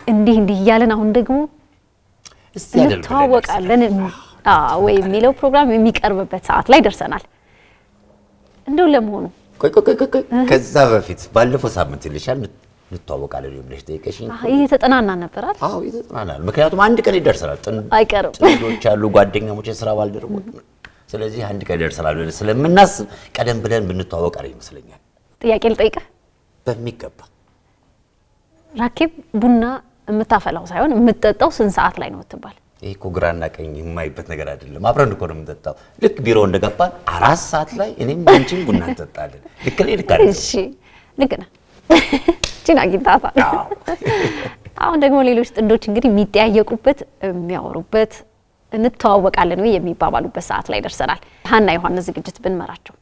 እንዲህ እንዲህ እያለን አሁን ደግሞ እስቲ ያደርግልን እንተዋወቃለን አዎ፣ ወይ የሚለው ፕሮግራም የሚቀርብበት ሰዓት ላይ ደርሰናል። እንደው ለመሆኑ ቆይ ቆይ ቆይ ቆይ ቆይ ከዛ በፊት ባለፈው ሳምንት ይልሻል እንተዋወቃለን ብለሽ ጠይቀሽኝ አህ፣ ይህ የተጠናና ነበራል አዎ ይተጥናናል። ምክንያቱም አንድ ቀን ይደርሰናል። ጥን- አይቀርም። ጥንዶች አሉ፣ ጓደኛሞች፣ የስራ ባልደረቦች። ስለዚህ አንድ ቀን ይደርሰናል ብለን ስለምናስብ ቀደም ብለን ብንተዋወቅ አሪፍ ይመስለኛል። ጥያቄ ልጠይቅህ። በሚገባ ራኬብ ቡና የምታፈላው ሳይሆን የምትጠጣው ስንት ሰዓት ላይ ነው ትባል? ይሄ እኮ ግራና ቀኝ የማይበት ነገር አይደለም። አብረን እኮ ነው የምንጠጣው። ልክ ቢሮ እንደገባን አራት ሰዓት ላይ እኔም አንቺም ቡና እንጠጣለን። ልክ ላይ ልክ አይደለም? እሺ ልክ ነህ። እቺን አግኝታታል። አሁን ደግሞ ሌሎች ጥንዶች እንግዲህ የሚጠያየቁበት የሚያወሩበት እንተዋወቃለን ወይ የሚባባሉበት ሰዓት ላይ ደርሰናል። ሀና ዮሐንስ ዝግጅት ብንመራቸው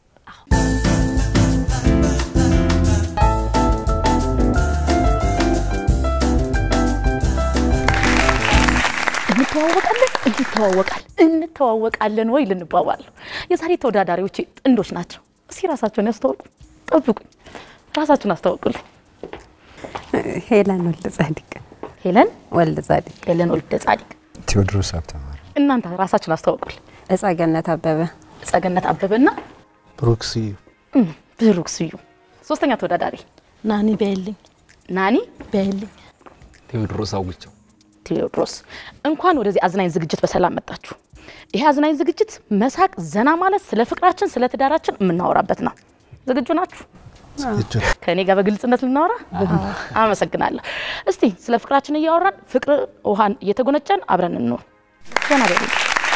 እንተዋወቃለን እንተዋወቃል እንተዋወቃለን ወይ ልንባባል ነው። የዛሬ ተወዳዳሪዎች ጥንዶች ናቸው። እስኪ ራሳቸውን ያስተዋውቁ። ጠብቁኝ፣ ራሳችሁን አስተዋውቁልኝ። ሄለን ወልደ ጻዲቅ ሄለን ወልደ ጻዲቅ ሄለን ወልደ ጻዲቅ። ቴዎድሮስ ሀብተማር እናንተ ራሳችሁን አስተዋውቁልኝ። እጸገነት አበበ ጸገነት አበበና ብሩክስ እም፣ ብሩክ ስዩም። ሶስተኛ ተወዳዳሪ ናኒ በይልኝ ናኒ በይልኝ ቴዎድሮስ አውግቸው ቴዎድሮስ። እንኳን ወደዚህ አዝናኝ ዝግጅት በሰላም መጣችሁ። ይሄ አዝናኝ ዝግጅት መሳቅ፣ ዘና ማለት፣ ስለ ፍቅራችን፣ ስለ ትዳራችን የምናወራበት ነው። ዝግጁ ናችሁ? ከእኔ ጋር በግልጽነት ልናወራ? አመሰግናለሁ። እስቲ ስለ ፍቅራችን እያወራን ፍቅር ውሃን እየተጎነጨን አብረን እንኖር። ዘና በሉ።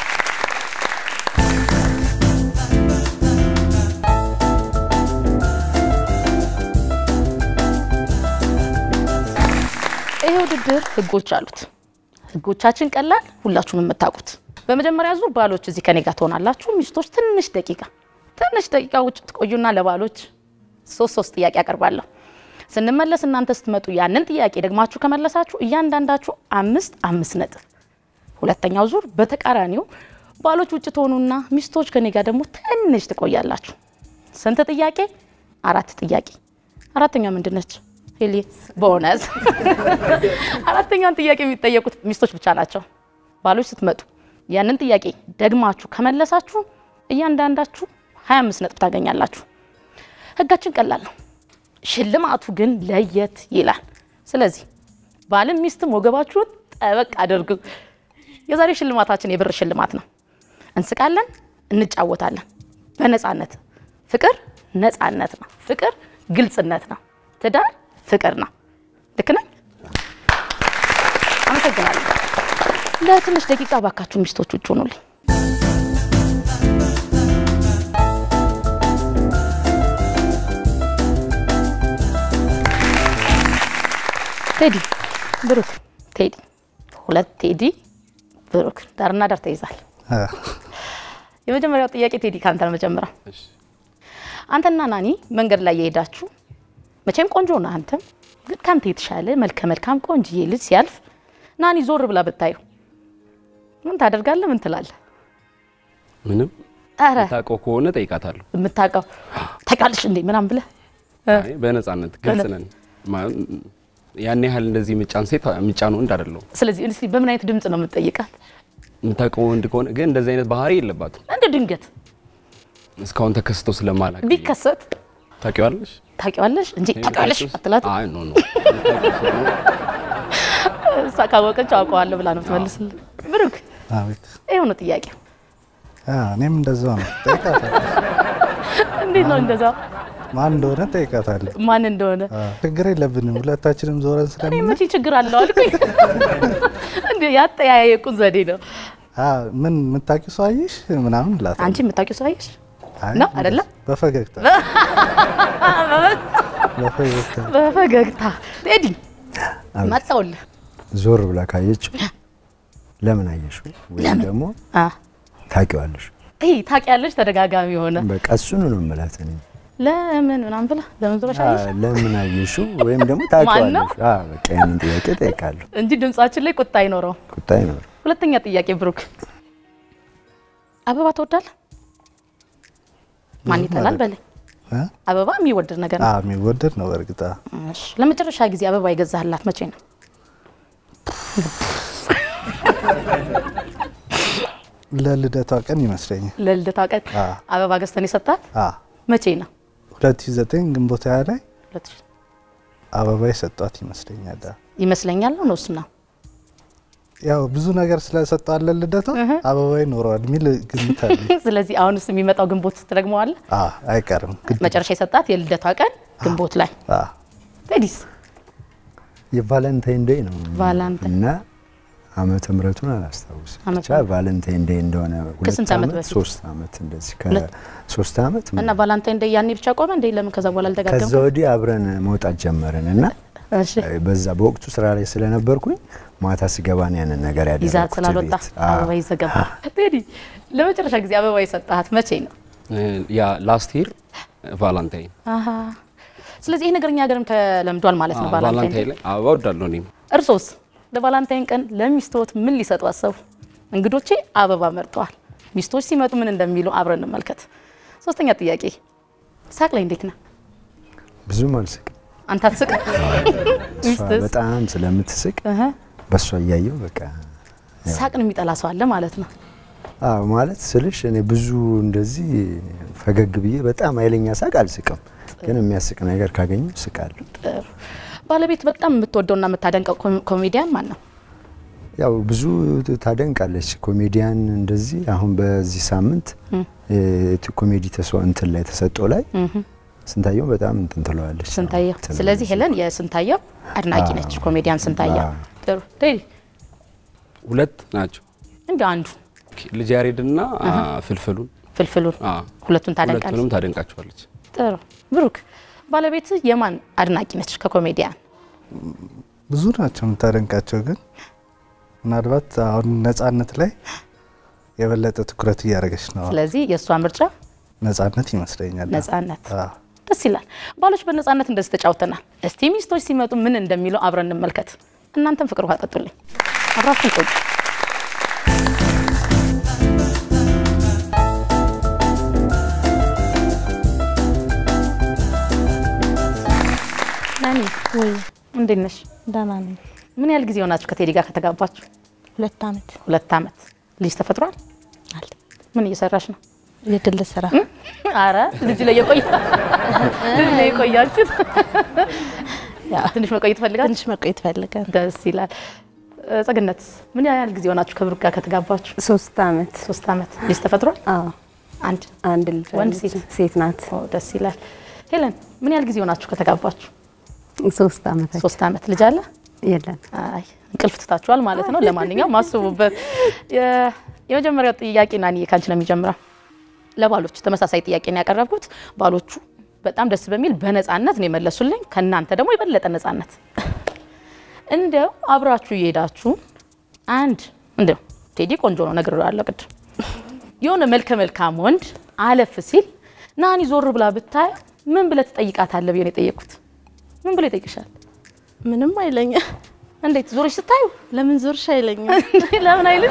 ይሄ ውድድር ህጎች አሉት። ህጎቻችን ቀላል፣ ሁላችሁም የምታውቁት። በመጀመሪያ ዙር ባሎች እዚህ ከኔ ጋር ትሆናላችሁ። ሚስቶች ትንሽ ደቂቃ ትንሽ ደቂቃ ውጭ ትቆዩና ለባሎች ሶስት ሶስት ጥያቄ አቀርባለሁ። ስንመለስ እናንተ ስትመጡ ያንን ጥያቄ ደግማችሁ ከመለሳችሁ እያንዳንዳችሁ አምስት አምስት ነጥብ። ሁለተኛው ዙር በተቃራኒው ባሎች ውጭ ትሆኑና ሚስቶች ከኔ ጋር ደግሞ ትንሽ ትቆያላችሁ። ስንት ጥያቄ? አራት ጥያቄ። አራተኛ ምንድን ነች? ሄሊ ቦነስ። አራተኛውን ጥያቄ የሚጠየቁት ሚስቶች ብቻ ናቸው። ባሎች ስትመጡ ያንን ጥያቄ ደግማችሁ ከመለሳችሁ እያንዳንዳችሁ 25 ነጥብ ታገኛላችሁ። ህጋችን ቀላል ነው። ሽልማቱ ግን ለየት ይላል። ስለዚህ ባልም ሚስትም ወገባችሁን ጠበቅ አድርጉ። የዛሬ ሽልማታችን የብር ሽልማት ነው። እንስቃለን፣ እንጫወታለን በነፃነት። ፍቅር ነፃነት ነው። ፍቅር ግልጽነት ነው። ትዳር ፍቅር ነው። ልክ ነኝ? አመሰግናለሁ። ለትንሽ ደቂቃ ባካችሁ ሚስቶች ውጭ ሆኑልኝ። ቴዲ ብሩክ፣ ቴዲ ሁለት ቴዲ ብሩክ፣ ዳርና ዳር ተይዛል። የመጀመሪያው ጥያቄ ቴዲ ከአንተ ነው መጀመሪያ። አንተና ናኒ መንገድ ላይ የሄዳችሁ መቼም ቆንጆ ነህ አንተም፣ ግን ከአንተ የተሻለ መልከ መልካም ቆንጅዬ ልጅ ሲያልፍ ናኒ ዞር ብላ ብታዩ ምን ታደርጋለህ? ምን ትላለህ? ምንም ኧረ ታውቀው ከሆነ ጠይቃታለሁ። የምታውቀው ታውቃለሽ እንዴ ምናምን ብለህ አይ በነፃነት ግልጽ ነን። ማ- ያን ያህል እንደዚህ ምጫን ሴት ምጫን ወንድ አይደለሁም። ስለዚህ እስቲ በምን አይነት ድምፅ ነው የምትጠይቃት? የምታውቀው ወንድ ከሆነ ግን እንደዚህ አይነት ባህሪ የለባትም። እንደ ድንገት እስካሁን ተከስቶ ስለማላውቅ ቢከሰት ታውቂዋለሽ? ታውቂዋለሽ እንጂ ታውቂዋለሽ አትላት። አይ ኖ ኖ እሷ ካወቀች አውቀዋለሁ ብላ ነው ትመልስልህ። ብሩክ አቤት ይኸው ነው ጥያቄው። አ፣ እኔም እንደዛው ነው ጠይቃታለሁ። እንዴት ነው እንደዛ ማን እንደሆነ ጠይቃታለሁ። ማን እንደሆነ አ፣ ችግር የለብንም ሁለታችንም ዞረን እኔ ስለምን መቼ ችግር አለው አልኩኝ። እንዴ ያጠያየቁን ዘዴ ነው። አ፣ ምን የምታውቂው ሰው አየሽ ምናምን እላታለሁ። አንቺ የምታውቂው ሰው አየሽ አይ፣ ነው አይደለ? በፈገግታ በፈገግታ በፈገግታ ቴዲ አቤት። መጣውልህ። ዞር ብላ ካየችው ለምን አየሽው ወይም ደግሞ አ ታውቂዋለሽ። ይሄ ታውቂያለሽ፣ ተደጋጋሚ የሆነ በቃ እሱን ነው የምላት እኔ። ለምን ምናምን ብላ ለምን ዞረሽ አ፣ አየሽ ለምን አየሽው ወይም ደግሞ ማን ነው? ታውቂዋለሽ። አ፣ በቃ ያንን ጥያቄ ጠይቃለሁ። እንጂ ድምጻችን ላይ ቁጣ አይኖረው። ቁጣ ይኖር ሁለተኛ ጥያቄ ብሩክ፣ አበባ ትወዳለህ? ማን ይጠላል በለኝ። አ፣ አበባ የሚወደድ ነገር አ፣ ነው። የሚወደድ ነው በእርግጥ አ፣ እሺ፣ ለመጨረሻ ጊዜ አበባ የገዛህላት መቼ ነው? ለልደቷ ቀን ይመስለኛል። ለልደቷ ቀን አ። አበባ ገዝተን የሰጣት አ መቼ ነው? 2009 ግንቦት ሃያ ላይ ሁለት ሺህ አበባ የሰጧት ይመስለኛል። አ። ይመስለኛል ነው ነውስ ነው ያው ብዙ ነገር ስለሰጠዋት ለልደቷ አበባ ይኖረዋል የሚል ግምት አለ። ስለዚህ አሁንስ የሚመጣው ግንቦት ትደግመዋለህ? አ አይቀርም ግድ መጨረሻ የሰጣት የልደቷ ቀን ግንቦት ላይ አ ቴዲስ የቫለንታይን ዴይ ነው ቫላንታይን። እና ዓመተ ምሕረቱን አላስታውስም። ዓመተ ብቻ ቫለንታይን ዴይ እንደሆነ ሁለት ከስንት ዓመት ዓመት በፊት? ሶስት ዓመት እንደዚህ ሁለት? ከሶስት ዓመት እና ምናምን። ቫላንታይን ዴይ ያኔ ብቻ ቆመ እንዴ? ለምን ከዛ በኋላ ከዛ አልተጋገሙ? ወዲህ አብረን መውጣት ጀመርን እና እሺ በዛ በወቅቱ ስራ ላይ ስለነበርኩኝ ማታ ስገባ ነው ያንን ነገር ይዛት ያደረኩት ስላልወጣ ቤት። አዎ። አበባ ይዘገባ። ቴዲ ለመጨረሻ ጊዜ አበባ የሰጣት መቼ ነው? ያ ላስት ይር ቫላንታይን አሃ ስለዚህ ይሄ ነገር እኛ ሀገርም ተለምዷል ማለት ነው። ቫላንታይን ቫላንታይን ላይ አበባ ወዳለሁ እኔም እርሶስ ለቫላንታይን ቀን ለሚስቶት ምን ሊሰጡ አሰቡ? እንግዶቼ አበባ መርጠዋል። ሚስቶች ሲመጡ ምን እንደሚሉ አብረን እንመልከት። ሶስተኛ ጥያቄ ሳቅ ላይ እንዴት ነህ? ብዙም አልስቅም። አንተ አትስቅ? እሷ ሚስትስ? በጣም ስለምትስቅ እህ በእሷ እያየው በቃ ሳቅን የሚጠላ ሰው አለ ማለት ነው። አዎ ማለት ስልሽ እኔ ብዙ እንደዚህ ፈገግ ብዬ በጣም ኃይለኛ ሳቅ አልስቅም፣ ግን የሚያስቅ ነገር ካገኘው ስቃለሁ። ጥሩ ባለቤት በጣም የምትወደውና የምታደንቀው ኮ- ኮሜዲያን ማን ነው? ያው ብዙ ታደንቃለች ኮሜዲያን እንደዚህ አሁን በዚህ ሳምንት እ ኮሜዲ ተሰ እንትን ላይ ተሰጦ ላይ ስንታየው በጣም እንትን ትለዋለች። ስንታየው። ትላለች። ስለዚህ ሄለን የስንታየው አድናቂ አዎ። ነች። ኮሜዲያን ስንታየው። አዎ። ጥሩ ቴዲ ሁለት ናቸው እንደ አንዱ ልጅ ያሬድና ፍልፍሉን ፍልፍሉን አ፣ ሁለቱን ታደንቃለች። ሁለቱንም ታደንቃቸዋለች። ጥሩ ብሩክ፣ ባለቤት የማን አድናቂ ነች? ከኮሜዲያን ብዙ ናቸው የምታደንቃቸው፣ ግን ምናልባት አሁን ነጻነት ላይ የበለጠ ትኩረት እያደረገች ነው። ስለዚህ የእሷ ምርጫ ነጻነት ይመስለኛል። ነጻነት። አዎ። ደስ ይላል። ባሎች በነጻነት እንደዚህ ተጫውተናል። እስቲ ሚስቶች ሲመጡ ምን እንደሚለው አብረን እንመልከት። እናንተም ፍቅር ውሃ ጠጡልኝ፣ አብራችሁን ቆዩ። ናኒ ወይ እንዴት ነሽ? ደህና ነኝ። ምን ያህል ጊዜ ሆናችሁ ከቴዲ ጋር ከተጋባችሁ? ሁለት አመት ሁለት አመት። ልጅ ተፈጥሯል? አለ ምን እየሰራሽ ነው? የግል ስራ አረ ልጅ ላይ የቆየ ልጅ ላይ የቆያችሁት ትንሽ መቆየት ፈልጋል። ትንሽ መቆየት ፈልገን ደስ ይላል። እ፣ ጸግነት ምን ያህል ጊዜ ሆናችሁ ከብሩክ ጋር ከተጋባችሁ? ሶስት አመት ሶስት አመት። ልጅ ተፈጥሯል? አዎ አንድ። አንድ ልጅ ወንድ አለች። ሴት? ሴት ናት። ኦ ደስ ይላል። ሄለን ምን ያህል ጊዜ ሆናችሁ ከተጋባችሁ? ሶስት አመታችን ሶስት አመት። ልጅ አለ? የለን አይ እንቅልፍ ትታችኋል ማለት ነው። ለማንኛውም አስቡበት። የ- የመጀመሪያው ጥያቄ ናኒ ካንቺ ነው የሚጀምረው። ለባሎች ተመሳሳይ ጥያቄ ነው ያቀረብኩት። ባሎቹ በጣም ደስ በሚል በነፃነት ነው የመለሱልኝ። ከእናንተ ደግሞ የበለጠ ነፃነት። እንደው አብራችሁ እየሄዳችሁ አንድ እንደው ቴዲ ቆንጆ ነው ነግሬዋለሁ ቅድም። የሆነ መልከ መልካም ወንድ አለፍ ሲል ናኒ ዞር ብላ ብታይ ምን ብለህ ትጠይቃታለህ ብዬ ነው የጠየቅኩት። ምን ብሎ ይጠይቅሻል? ምንም አይለኝም። እንዴት ዞሮች ስታዩ ለምን ዞርሽ አይለኝም። ለምን አይልሽ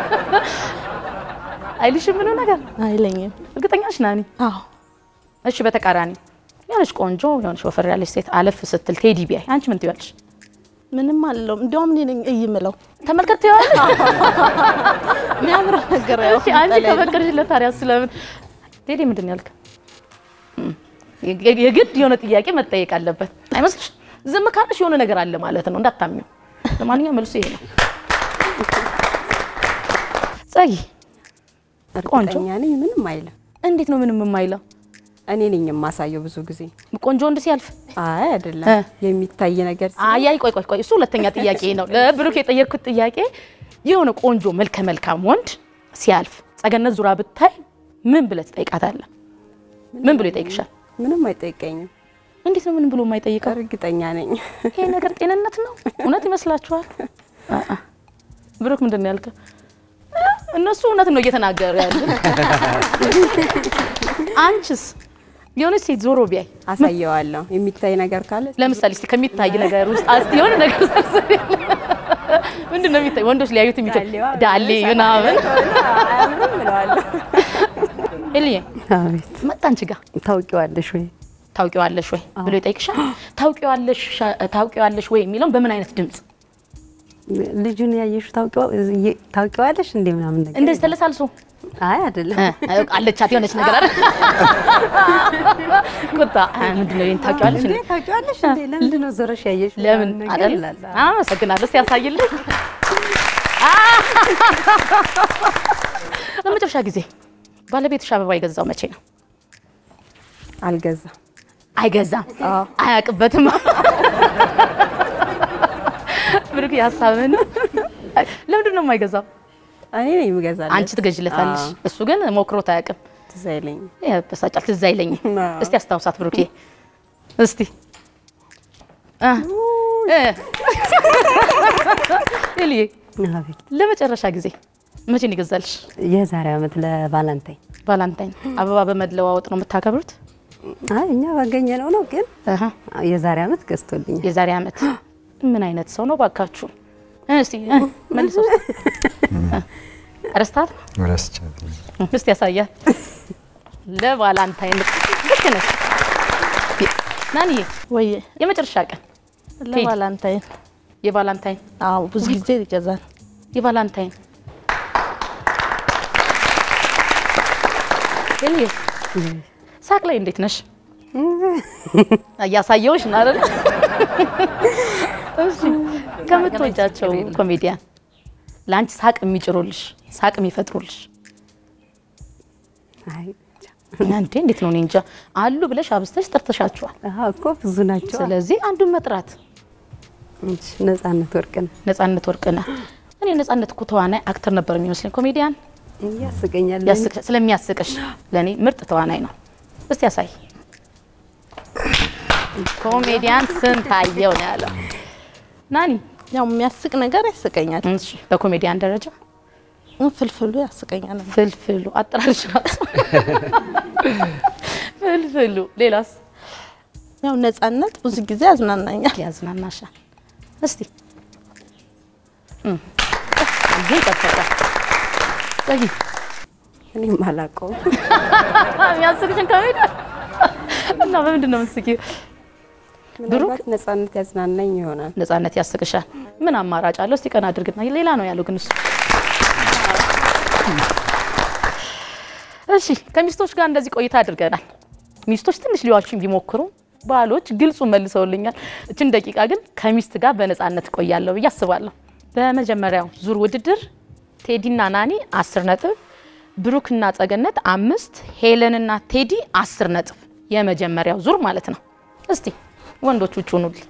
አይልሽም? ምንም ነገር አይለኝም። እርግጠኛ ነሽ ናኒ? አዎ እሺ፣ በተቃራኒ የሆነች ቆንጆ የሆነች ወፈር ያለች ሴት አለፍ ስትል ቴዲ ቢያይ አንቺ ምን ትያለሽ? ምንም አልለውም። እንዲያውም እኔ ነኝ እይ የምለው ተመልከት ትያለሽ። የሚያምረው ነገር ያው እሺ፣ አንቺ ጠላ የለም። ከፈቀድሽለት ታዲያ ስለምን ቴዲ ምንድን ነው ያልከ? እም፣ የ- የግድ የሆነ ጥያቄ መጠየቅ አለበት አይመስልሽ? ዝም ካለሽ የሆነ ነገር አለ ማለት ነው፣ እንዳታሚው። ለማንኛውም መልሱ ይሄ ነው። ጸጊ ቆንጆ እርግጠኛ ነኝ ምንም አይልም። እንዴት ነው ምንም የማይለው? እኔ ነኝ የማሳየው ብዙ ጊዜ። ቆንጆ ወንድ ሲያልፍ አይ አይደለም፣ እ። የሚታይ ነገር ሲሆን አይ አይ ቆይ ቆይ ቆይ እሱ ሁለተኛ ጥያቄ ነው። ለብሩክ የጠየቅኩት ጥያቄ የሆነ ቆንጆ መልከ መልካም ወንድ ሲያልፍ ጸገነት ዙራ ብታይ ምን ብለህ ትጠይቃታለህ? ምን ብሎ ይጠይቅሻል? ምንም አይጠይቀኝም። እንዴት ነው ምን ብሎ የማይጠይቀው? እርግጠኛ ነኝ። ይሄ ነገር ጤንነት ነው? እውነት ይመስላችኋል? አአ። ብሩክ ምንድን ነው ያልከው? እነሱ እውነት ነው እየተናገሩ ያሉት። አንቺስ የሆነች ሴት ዞሮ ቢያይ አሳየዋለሁ። የሚታይ ነገር ካለ ለምሳሌ እስቲ ከሚታይ ነገር ውስጥ አስቲ የሆነ ነገር ዘርዝሪ። ምንድን ነው የሚታይ? ወንዶች ሊያዩት የሚታይ ዳሌዋ ዳሌ ምናምን። አያምርም እለዋለሁ። ኤልዬ አቤት መጣ አንቺ ጋር ታውቂዋለሽ ወይ? ታውቂዋለሽ ወይ ብሎ ይጠይቅሻል። ታውቂዋለሽ ታውቂዋለሽ ወይ የሚለውን በምን አይነት ድምጽ? ልጁን ያየሹ ታውቂዋለሽ እንዴ ምናምን ነገር እንደዚህ ተለሳልሶ አይ አይደለም እ፣ አለቻት የሆነች ነገር አይደል? ቁጣ እ፣ ምንድን ነው ይሄን ታውቂዋለሽ እንዴ? እንዴ ታውቂዋለሽ እንዴ ለምንድን ነው ዞረሽ ያየሽ ለምን ምናምን ነገር አይደል? ይላል። አመሰግናለሁ። እስቲ ያሳይልኝ። ለመጨረሻ ጊዜ ባለቤትሽ አበባ የገዛው መቼ ነው? አልገዛም አይገዛም፣ አያውቅበትም። ብሩክ ያሳብን ለምንድን ነው የማይገዛው? እኔ ነኝ የምገዛለት አንቺ ትገዥለታለሽ፣ እሱ ግን ሞክሮት አያውቅም። ትዝ አይለኝም ያበሳጫል። ትዝ አይለኝም። አዎ። እስቲ አስታውሳት ብሩኬ፣ እስቲ እ እ ኤልዬ አቤት ለመጨረሻ ጊዜ መቼ ነው ይገዛልሽ? የዛሬ ዓመት ለቫላንታይን ቫላንታይን አበባ በመለዋወጥ ነው የምታከብሩት? አይ እኛ ባገኘ ነው ነው ግን አሃ የዛሬ ዓመት ገዝቶልኛል የዛሬ ዓመት ምን አይነት ሰው ነው ባካችሁ? እ፣ እስቲ እ፣ መልሰው እስቲ። እ፣ ረስታት ረስቻት ነው። እስቲ ያሳያል። ለቫላንታይን ልክ ነሽ ናንዬ። ወይ የመጨረሻ ቀን ለቫላንታይን የቫላንታይን አዎ ብዙ ጊዜ ይገዛል። የቫላንታይን ኤልዬ ሳቅ ላይ እንዴት ነሽ? እያሳየውሽ ነው አይደል? እሺ ከምትወጃቸው ኮሜዲያን ለአንቺ ሳቅ የሚጭሩልሽ ሳቅ የሚፈጥሩልሽ አይ እንዴ እንዴት ነው? እኔ እንጃ አሉ ብለሽ አብስተሽ ጠርተሻቸዋል። አሃ እኮ ብዙ ናቸው ስለዚህ አንዱን መጥራት እሺ ነጻነት ወርቅነህ ነጻነት ወርቅነህ። እኔ ነጻነት እኮ ተዋናይ አክተር ነበር የሚመስለኝ ኮሜዲያን ያስቀኛል ያስቅ- ስለሚያስቅሽ ለእኔ ምርጥ ተዋናይ ነው። እስቲ ያሳይ። ኮሜዲያን ስንታየው ነው ያለው ናኒ። ያው የሚያስቅ ነገር ያስቀኛል። እሺ በኮሜዲያን ደረጃ ፍልፍሉ ያስቀኛል። ፍልፍሉ አጠራርሽ ራሱ ፍልፍሉ። ሌላስ ያው ነጻነት ብዙ ጊዜ ያዝናናኛል። ያዝናናሻል? እስቲ እም፣ ይሄ ይጠበቃል። ጸጊ እኔም አላውቀውም የሚያስቅሽን ኮሜዲ እና በምንድን ነው የምትስቂው? ምናልባት ነጻነት ያዝናናኝ ይሆናል ነጻነት ያስቅሻል። ምን አማራጭ አለው? እስቲ ቀን አድርግና ሌላ ነው ያለው ግን እሱ። እሺ ከሚስቶች ጋር እንደዚህ ቆይታ አድርገናል። ሚስቶች ትንሽ ሊዋሹኝ ቢሞክሩ ባሎች ግልጹ መልሰውልኛል። እችን ደቂቃ ግን ከሚስት ጋር በነጻነት እቆያለሁ ብዬ አስባለሁ። በመጀመሪያው ዙር ውድድር ቴዲና ናኒ አስር ነጥብ፣ ብሩክና ጸገነት አምስት፣ ሄለንና ቴዲ አስር ነጥብ የመጀመሪያው ዙር ማለት ነው። እስቲ ወንዶች ውጭ ሁኑልኝ።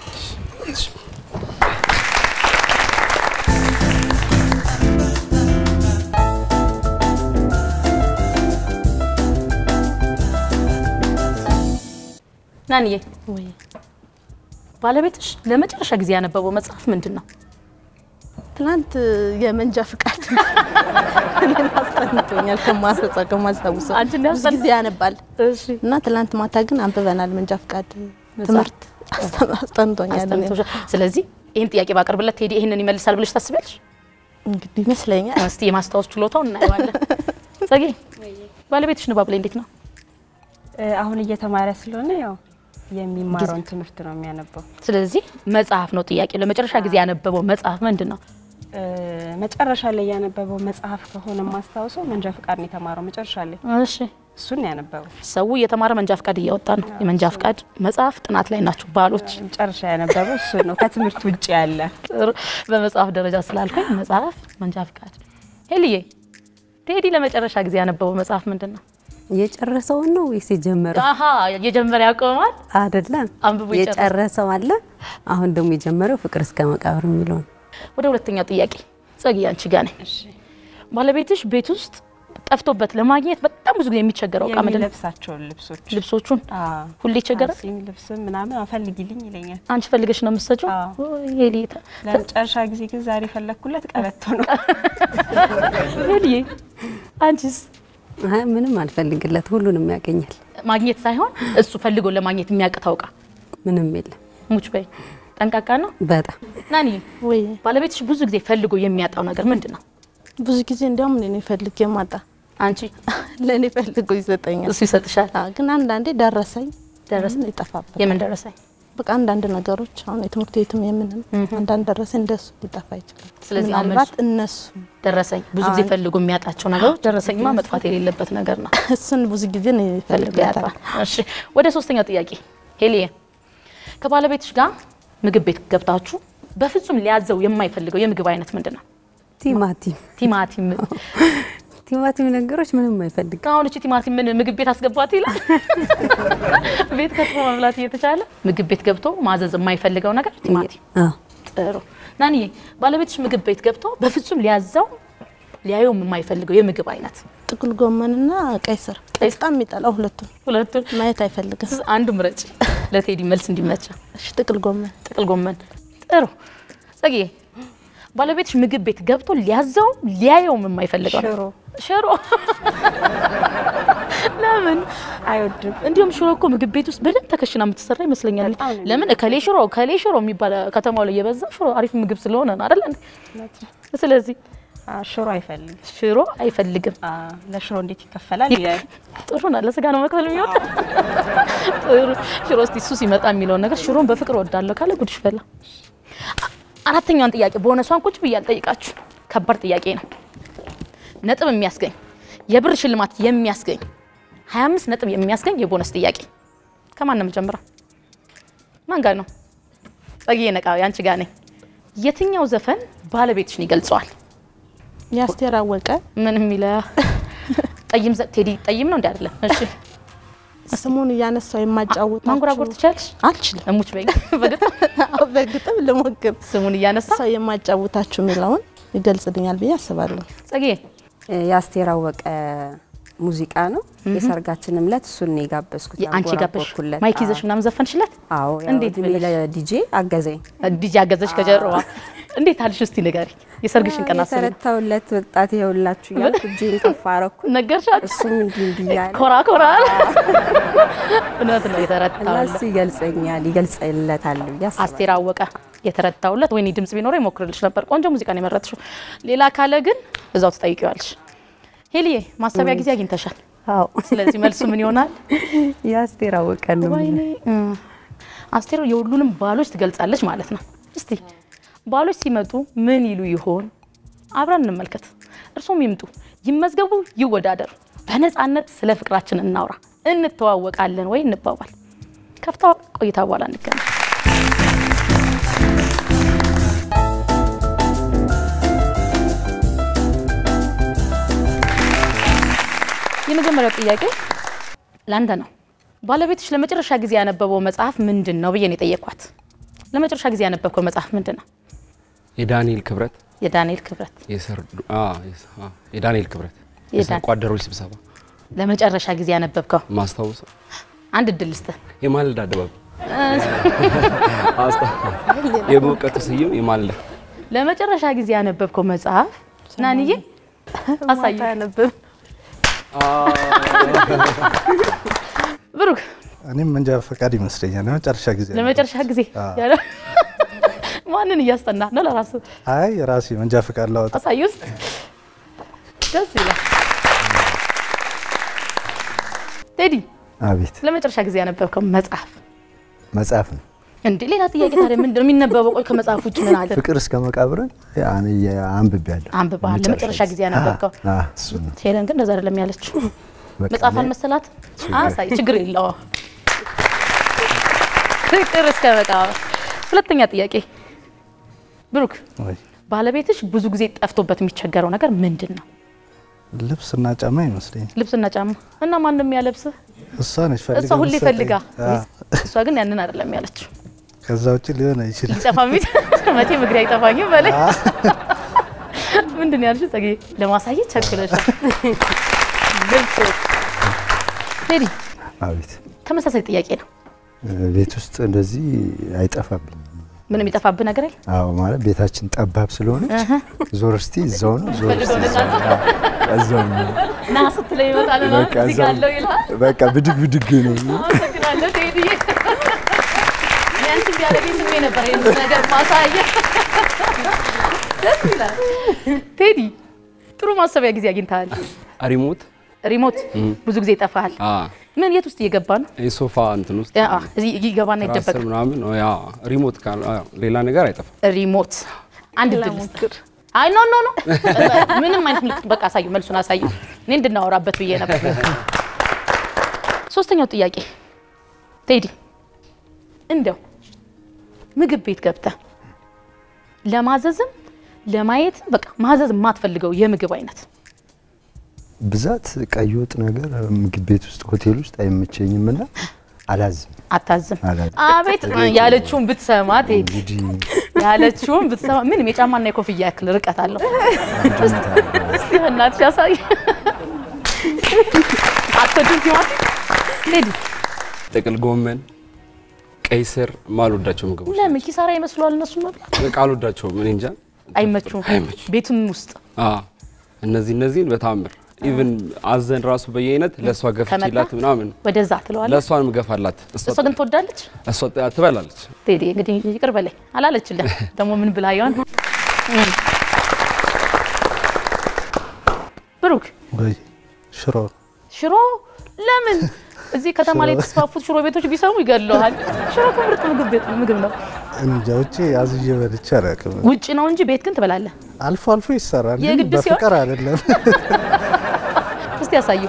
ናንዬ ወይ ባለቤትሽ ለመጨረሻ ጊዜ ያነበበው መጽሐፍ ምንድን ነው? ትናንት የመንጃ ፍቃድ እኔን አስጠንቶኛል። ከማስረጻ ከማስታውሰው አንቺ እንዲያው ብዙ ጊዜ ያነባል እና ትናንት ማታ ግን አንብበናል። መንጃ ፍቃድ ትምህርት አስጠ- አስጠንቶኛል። እኔን። አስጠንቶሻል። ስለዚህ ይህን ጥያቄ ባቀርብለት ቴዲ ይህንን ይመልሳል ብለሽ ታስቢያለሽ? እንግዲህ ይመስለኛል። እስቲ የማስታወስ ችሎታው እናየዋለን። ጸጌ ባለቤትሽ ንባብ ላይ እንዴት ነው? እ፣ አሁን እየተማረ ስለሆነ ያው የሚማረውን ትምህርት ነው የሚያነበው ስለዚህ መጽሐፍ ነው ጥያቄ። ለመጨረሻ ጊዜ ያነበበው መጽሐፍ ምንድን ነው? እ፣ መጨረሻ ላይ ያነበበው መጽሐፍ ከሆነ ማስታውሰው መንጃ ፍቃድ ነው የተማረው መጨረሻ ላይ እሺ እሱን ነው ያነበበው ሰው እየተማረ መንጃ ፍቃድ እያወጣ ነው። የመንጃ ፍቃድ መጽሐፍ ጥናት ላይ ናቸው ባሎች። መጨረሻ ያነበበው እሱ ነው ከትምህርት ውጭ ያለ ጥሩ በመጽሐፍ ደረጃ ስላልከኝ መጽሐፍ መንጃ ፍቃድ። ሄልዬ ቴዲ ለመጨረሻ ጊዜ ያነበበው መጽሐፍ ምንድን ነው? የጨረሰውን ነው ወይስ የጀመረው? አሀ የጀመረ ያቆማል። አይደለም አንብቦ የጨረሰ። የጨረሰው አለ። አሁን ደግሞ የጀመረው ፍቅር እስከ መቃብር የሚለውን ወደ ሁለተኛው ጥያቄ ጸጊ፣ አንቺ ጋር ነኝ። ባለቤትሽ ቤት ውስጥ ጠፍቶበት ለማግኘት በጣም ብዙ ጊዜ የሚቸገረው እቃ ምንድን ነው? የሚለብሳቸውን ልብሶች ልብሶቹን አዎ። ሁሌ ይቸገራል። አሲም ልብስ ምናምን አፈልጊልኝ ይለኛል። አንቺ ፈልገሽ ነው የምትሰጪው? አዎ። ሄልዬ ተ- ለመጨረሻ ጊዜ ግን ዛሬ ፈለግኩለት ቀበቶ ነው። ሄልዬ አንቺስ አይ ምንም አልፈልግለት፣ ሁሉንም ያገኛል። ማግኘት ሳይሆን እሱ ፈልጎ ለማግኘት የሚያቅተው እቃ ምንም የለም። ሙች በይ ጠንቃቃ ነው። በጣም ናኒ ወይ ባለቤትሽ ብዙ ጊዜ ፈልጎ የሚያጣው ነገር ምንድን ነው? ብዙ ጊዜ እንዲያውም እኔ ፈልጌ የማጣ አንቺ ለእኔ ፈልጎ ይሰጠኛል። እሱ ይሰጥሻል። አዎ፣ ግን አንዳንዴ ደረሰኝ ደረሰኝ? ይጠፋበት የምን ደረሰኝ? በቃ አንዳንድ ነገሮች አሁን የትምህርት ቤትም የምንም አንዳንድ ደረሰኝ እንደሱ ሊጠፋ ይችላል። ስለዚህ አሁን ምናልባት መልሱ- እነሱ ደረሰኝ ብዙ ጊዜ ፈልጎ የሚያጣቸው ነገሮች ደረሰኝማ መጥፋት የሌለበት ነገር ነው። እሱን ብዙ ጊዜ ነው ፈልጎ ይፈልጋታል። ያጣል። እሺ ወደ ሶስተኛው ጥያቄ ሄሊየ ከባለቤትሽ ጋር ምግብ ቤት ገብታችሁ በፍጹም ሊያዘው የማይፈልገው የምግብ አይነት ምንድን ነው? ቲማቲም ቲማቲም። ቲማቲም ነገሮች ምንም አይፈልግም። አሁን እቺ ቲማቲም ምን ምግብ ቤት አስገባት ይላል። ቤት ከትፎ መብላት እየተቻለ ምግብ ቤት ገብቶ ማዘዝ የማይፈልገው ነገር ቲማቲም። አዎ ጥሩ ናንዬ፣ ባለቤትሽ ምግብ ቤት ገብቶ በፍጹም ሊያዘው ሊያየው የማይፈልገው የምግብ አይነት ጥቅል ጎመንና ቀይ ስር በጣም የሚጠላው ሁለቱም ሁለቱን ማየት አይፈልግም። አንዱ ምረጭ ለቴዲ መልስ እንዲመቻ። እሺ ጥቅል ጎመን ጥቅል ጎመን ጥሩ። ጸግዬ ባለቤትሽ ምግብ ቤት ገብቶ ሊያዘው ሊያየውም የማይፈልገው ሽሮ ሽሮ ለምን አይወድም። እንዲሁም ሽሮ እኮ ምግብ ቤት ውስጥ በደንብ ተከሽና የምትሰራ ይመስለኛል። በጣም ነው ለምን እከሌ ሽሮ እከሌ ሽሮ የሚባል ከተማው ላይ የበዛ ሽሮ አሪፍ ምግብ ስለሆነ ነው አይደል? እንዴ? ስለዚህ አዎ፣ ሽሮ አይፈልግም። ሽሮ አይፈልግም። አዎ፣ ለሽሮ እንዴት ይከፈላል ይላል። ጥሩ ነው። ለስጋ ነው መክፈል የሚወድ ጥሩ ሽሮ። እስቲ እሱ ሲመጣ የሚለውን ነገር ሽሮን በፍቅር ወዳለሁ ካለ ጉድሽ ፈላ። አራተኛዋን ጥያቄ ቦነሷን ቁጭ ብዬ አልጠይቃችሁ። ከባድ ጥያቄ ነው። ነጥብ የሚያስገኝ የብር ሽልማት የሚያስገኝ 25 ነጥብ የሚያስገኝ የቦነስ ጥያቄ ከማን ነው የምጀምረው? ማን ጋር ነው? ጸግዬ ነቃ፣ ያንቺ ጋር ነኝ። የትኛው ዘፈን ባለቤትሽን ይገልጸዋል? የአስቴር አወቀ ምን የሚለ ጠይም ዘ- ቴዲ ጠይም ነው እንዲ አይደለም። እሺ ስሙን እያነሳው የማጫወታችሁ ማንጎራጎር ትችያለሽ? አልችልም። እሙች በይ በግጥም አዎ፣ በግጥም ልሞክር። ስሙን እያነሳ ሰው የማጫወታችሁ የሚለውን ይገልጽልኛል ብዬ አስባለሁ። ጸግዬ የአስቴር አወቀ ሙዚቃ ነው። የሰርጋችንም ዕለት እሱን ነው የጋበዝኩት። አንቺ ጋበሽ ያንጎራጎርኩለት። ማይክ ይዘሽ ምናምን ዘፈንሽለት? አዎ ያው እንዴት እድሜ ብለሽ? ለዲጄ አገዘኝ። ዲጂ አገዘሽ ከጀርባ እንዴት አልሽ? እስቲ ንገሪ። የሰርግሽን ቀን አስቢ። የተረታውለት ወጣት ይኸውላችሁ እያልኩ እጄን ከፍ አረኩ። ነገርሻት? እሱም እንዲህ እንዲህ እያለ ኮራ ኮራ አለ። እውነት ነው እና የተረታውለት። እሱ ይገልጸኛል ይገልጸለታል ብዬ አስባለሁ። አስቴር አወቀ የተረታውለት። ወይኔ ድምጽ ቢኖረው ይሞክርልሽ ነበር። ቆንጆ ሙዚቃ ነው የመረጥሽው። ሌላ ካለ ግን እዛው ትጠይቂዋለሽ። ሄሊዬ ማሰቢያ ጊዜ አግኝተሻል። አዎ ስለዚህ መልሱ ምን ይሆናል? የአስቴር አወቀ ነው። ወይኔ እ፣ አስቴር የሁሉንም ባሎች ትገልጻለች ማለት ነው። እስቲ ባሎች ሲመጡ ምን ይሉ ይሆን? አብረን እንመልከት። እርሶም ይምጡ፣ ይመዝገቡ፣ ይወዳደሩ። በነፃነት ስለ ፍቅራችን እናውራ፣ እንተዋወቃለን ወይ እንባባል። ከፍታ ቆይታ በኋላ እንገናኝ። የመጀመሪያው ጥያቄ ለአንተ ነው። ባለቤትሽ ለመጨረሻ ጊዜ ያነበበው መጽሐፍ ምንድን ነው ብዬ ነው የጠየኳት። ለመጨረሻ ጊዜ ያነበብከው መጽሐፍ ምንድን ነው? የዳንኤል ክብረት የዳንኤል ክብረት። የሰርዱ- አ፣ የስ- አ፣ የዳንኤል ክብረት የዳን- የሰርቆ አደሮች ስብሰባ ለመጨረሻ ጊዜ ያነበብከው ማስታወሰው አንድ እድል ልስጥህ። የማለዳ ድባብ አስታ- የበእውቀቱ ስዩም የማለዳ ለመጨረሻ ጊዜ ያነበብከው መጽሐፍ ናንዬ አሳይ። አያነብም። ብሩክ እኔም መንጃ ፈቃድ ይመስለኛል ለመጨረሻ ጊዜ ለመጨረሻ ጊዜ አዎ። ያለ ማንን እያስጠና ነው? ለራሱ አይ ራሴ መንጃ ፈቃድ ላወጣ አሳይ ውስጥ ደስ ይላል። ቴዲ አቤት ለመጨረሻ ጊዜ ያነበብከው መጽሐፍ መጽሐፍ ነው። እንዴ? ሌላ ጥያቄ ታዲያ ምንድን ነው የሚነበበው? ቆይ ከመጽሐፍ ውጭ ምን አለ? ፍቅር እስከ መቃብርን አንብቤያለሁ። አንብበሃል? ለመጨረሻ ጊዜ ያነበብከው? አ- አ፣ እሱ ነው። ሄለን ግን እንደዛ አይደለም ያለችው። በቃ መጽሐፍ እኔ- አልመሰላት? አሳይ፣ ችግር የለውም። ፍቅር እስከ መቃብር። ሁለተኛ ጥያቄ ብሩክ፣ ወይ ባለቤትሽ ብዙ ጊዜ ጠፍቶበት የሚቸገረው ነገር ምንድን ነው? ልብስና ጫማ ይመስለኛል። ልብስና ጫማ እና ማንም ያለብስህ? እሷ ነች ፈልጋ እሷ ሁሌ የምትሰጠኝ። ፈልጋ፣ አ፣ እሷ ግን ያንን አይደለም ያለችው። ከዛ ውጭ ሊሆን አይችልም። ሊጠፋ ሚት መቼ ምግሬ አይጠፋኝም በላይ ምንድን ነው ያልሽው? ጸጌ ለማሳየት ቸኩለሻል። ልብስ ቴዲ፣ አቤት ተመሳሳይ ጥያቄ ነው። ቤት ውስጥ እንደዚህ አይጠፋብኝም። ምንም የሚጠፋብህ ነገር የለም? አዎ ማለት ቤታችን ጠባብ ስለሆነች ዞር እስቲ እዛው ነው ዞር እስቲ ፈልገው እዛው ነው። አዎ፣ እዛው ነው። ና ስትለው ይመጣል ና በቃ እዚህ እዛው ጋር አለው ይልሃል። በቃ ብድግ ብድግ ነው። አመሰግናለሁ ቴዲ። ያንቺ ቢያደርገኝ ስሜ ነበር ይህን ነገር ማሳየት። ደስ ይላል። ቴዲ ጥሩ ማሰቢያ ጊዜ አግኝተሃል። ሪሞት ሪሞት ብዙ ጊዜ ይጠፋሃል። አ፣ ምን የት ውስጥ እየገባ ነው? የሶፋ እንትን ውስጥ ያ፣ እዚህ ይገባና ትራስ ይደበቃል። ምናምን ያ ሪሞት ካል አ፣ ሌላ ነገር አይጠፋም። ሪሞት አንድ ድል ልስጥ። አይ ኖ ኖ ኖ ምንም አይነት ምልክት በቃ አሳዩ፣ መልሱን አሳዩ። እኔ እንድናወራበት ብዬ ነበር። ሶስተኛው ጥያቄ ቴዲ፣ እንደው ምግብ ቤት ገብተህ ለማዘዝም ለማየትም በቃ ማዘዝ የማትፈልገው የምግብ አይነት ብዛት ቀይ ወጥ ነገር ምግብ ቤት ውስጥ ሆቴል ውስጥ አይመቸኝም እና አላዝም አታዝም። አላዝም። አቤት ያለችውን ብትሰማ ቴዲ፣ እንግዲህ ያለችውን ብትሰማ ምንም የጫማና የኮፍያ ያክል ርቀት አለው። እስቲ በእናትሽ ያሳይ። አትወጂም ቲማቲም ቴዲ? ጥቅል ጎመን፣ ቀይ ስር ማልወዳቸው ምግቦች ለምን ኪሳራ ይመስለዋል? እነሱ መብላት በቃ አልወዳቸውም። እኔ እንጃ አይመቹም። አይመቹም። ቤቱም ውስጥ አ እነዚህ እነዚህን በታምር ኢቭን አዘን ራሱ በየአይነት ለእሷ ገፍቼላት ምናምን ወደዛ ትለዋለህ። ለእሷን ምገፋላት እሷ እሷ ግን ትወዳለች። እሷ ትበላለች። ቴዲ እንግዲህ ይቅር በላይ አላለችልህ። ደግሞ ምን ብላ ይሆን? ብሩክ ወይ ሽሮ ሽሮ ለምን እዚህ ከተማ ላይ የተስፋፉት ሽሮ ቤቶች ቢሰሙ ይገድለዋል። ሽሮ እኮ ምርጥ ምግብ ቤት ምግብ ነው። እንጃ ውጪ አዝዤ በልቼ አላውቅም። ውጭ ነው እንጂ ቤት ግን ትበላለህ። አልፎ አልፎ ይሰራል፣ ግን የግድ ሲሆን? በፍቅር አይደለም። እስቲ ያሳዩ።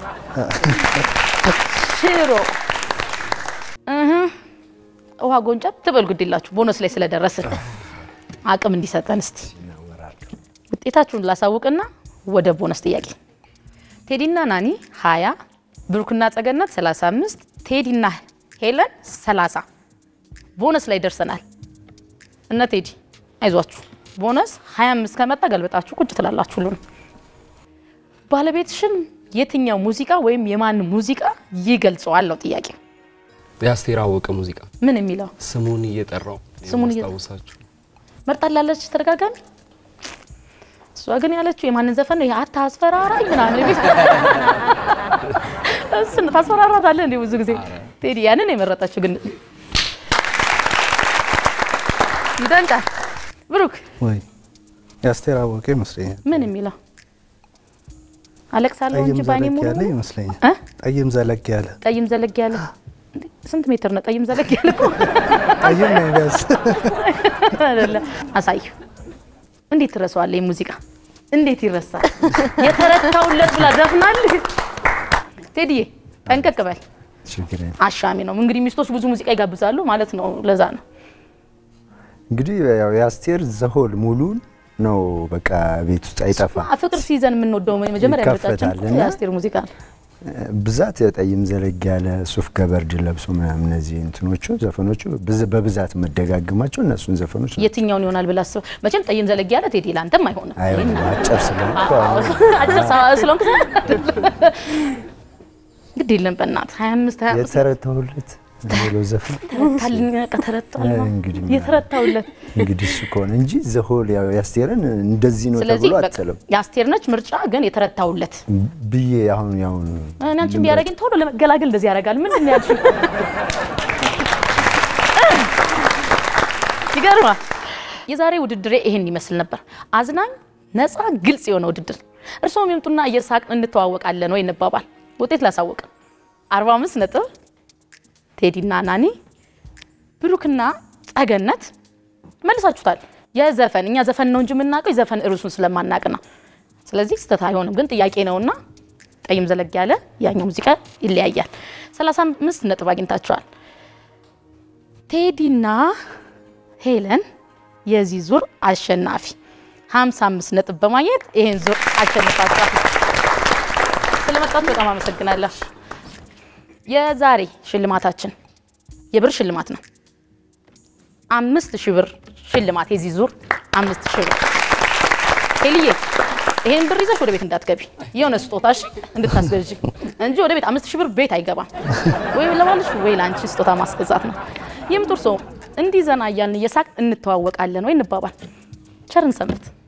ሽሮ እህ ውሃ ጎንጨብ ትበል ግድ የላችሁ ቦነስ ላይ ስለደረስን አቅም እንዲሰጠን እስቲ ውጤታችሁን ላሳውቅና ወደ ቦነስ ጥያቄ ቴዲና ናኒ 20 ብሩክና ጸገነት 35 ቴዲና ሄለን 30 ቦነስ ላይ ደርሰናል። እነ ቴዲ አይዟችሁ ቦነስ 25 ከመጣ ገልበጣችሁ ቁጭ ትላላችሁ ሁሉንም ባለቤትሽን የትኛው ሙዚቃ ወይም የማን ሙዚቃ ይገልጸዋል ነው ጥያቄ። የአስቴር አወቀ ሙዚቃ ምን የሚለው ስሙን እየጠራው ስሙን እየ- ማስታውሳችሁ መርጣላለች ተደጋጋሚ። እሷ ግን ያለችው የማንን ዘፈን ነው? አታስፈራራኝ ምናምን የሚል እሱን ታስፈራራታለህ እንዴ? ብዙ ጊዜ ቴዲ ያንን ነው የመረጠችው። ግን ይደንቃል። ብሩክ ወይ የአስቴር አወቀ ይመስለኛል። ምን የሚለው አለቅሳለሁ ጠይም እንጂ ባኔ ዘለግ ሙሉ ያለ ሙሉ ይመስለኛል። እ? ጠይም ዘለግ ያለ ጠይም ዘለግ ያለ እንዴ፣ ስንት ሜትር ነው ጠይም ዘለግ ያለ እኮ ጠይም ነው ቢያንስ አይደለ? አሳዩ። እንዴት ትረሳዋለህ? ይህ ሙዚቃ እንዴት ይረሳል? የተረታውለት ብላ ዘፍናል። ቴዲዬ ጠንቀቅ በል። ችግር የለም። አሻሚ ነው እንግዲህ ሚስቶች ብዙ ሙዚቃ ይጋብዛሉ ማለት ነው። ለዛ ነው እንግዲህ ያው የአስቴር ዘሆል ሙሉን ነው በቃ ቤት ውስጥ አይጠፋም። ፍቅር ሲይዘን የምንወደው መጀመሪያ ምርጫችን ይከፈታል እና የአስቴር ሙዚቃ ነው። ብዛት የጠይም ዘለግ ያለ ሱፍ ገበርድ ለብሶ ምናምን እነዚህ እንትኖቹ ዘፈኖቹ ብዝ- በብዛት መደጋግማቸው እነሱን ዘፈኖች ነው። የትኛውን ይሆናል ብላ አስበው። መቼም ጠይም ዘለግ ያለ ቴዲ ለአንተም አይሆንም። አይሆንም አጭር ስለሆንኩ አሁን አጭር ሰው ስለሆንክ ግድ የለም በእናትህ 25 25 የተረታሁለት የሚለው ዘፈን ተረታልኝ በቃ ተረታል እንግዲህ የተረታውለት እንግዲህ እሱ ከሆነ እንጂ ዘሆል ያው ያስቴርን እንደዚህ ነው ስለዚህ ተብሎ በቃ አትልም የአስቴር ነች ምርጫ ግን የተረታውለት ብዬ አሁን ያሁን እኔ አንቺን ቢያደርገኝ ቶሎ ለመገላገል እንደዚህ ያደርጋል። ምንድን ነው ያልሽው? ይገርማል። የዛሬ ውድድሬ ይሄን ይመስል ነበር። አዝናኝ፣ ነፃ፣ ግልጽ የሆነ ውድድር። እርስዎም ይምጡና እየሳቅን እንተዋወቃለን ወይ እንባባል። ውጤት ላሳወቅ 45 ነጥብ ቴዲና ናኒ፣ ብሩክና ጸገነት መልሳችሁታል። የዘፈን እኛ ዘፈን ነው እንጂ የምናውቀው የዘፈን እርሱን ስለማናቅ ነው። ስለዚህ ስህተት አይሆንም፣ ግን ጥያቄ ነውና ጠይም ዘለግ ያለ ያኛው ሙዚቃ ይለያያል። 35 ነጥብ አግኝታችኋል። ቴዲና ሄለን የዚህ ዙር አሸናፊ 55 ነጥብ በማግኘት ይሄን ዙር አሸንፋችኋል። ስለመጣችሁ በጣም አመሰግናለሁ። የዛሬ ሽልማታችን የብር ሽልማት ነው። አምስት ሺህ ብር ሽልማት የዚህ ዙር አምስት ሺህ ብር ሄልዬ ይሄን ብር ይዘሽ ወደ ቤት እንዳትገቢ የሆነ ስጦታሽ እንድታስገዥ እንጂ ወደ ቤት አምስት ሺህ ብር ቤት አይገባም። ወይ ለባልሽ ወይ ለአንቺ ስጦታ ማስገዛት ነው። የምጡር ሰው እንዲህ ዘና እያልን እየሳቅ እንተዋወቃለን ወይ እንባባል። ቸርን ሰንብት።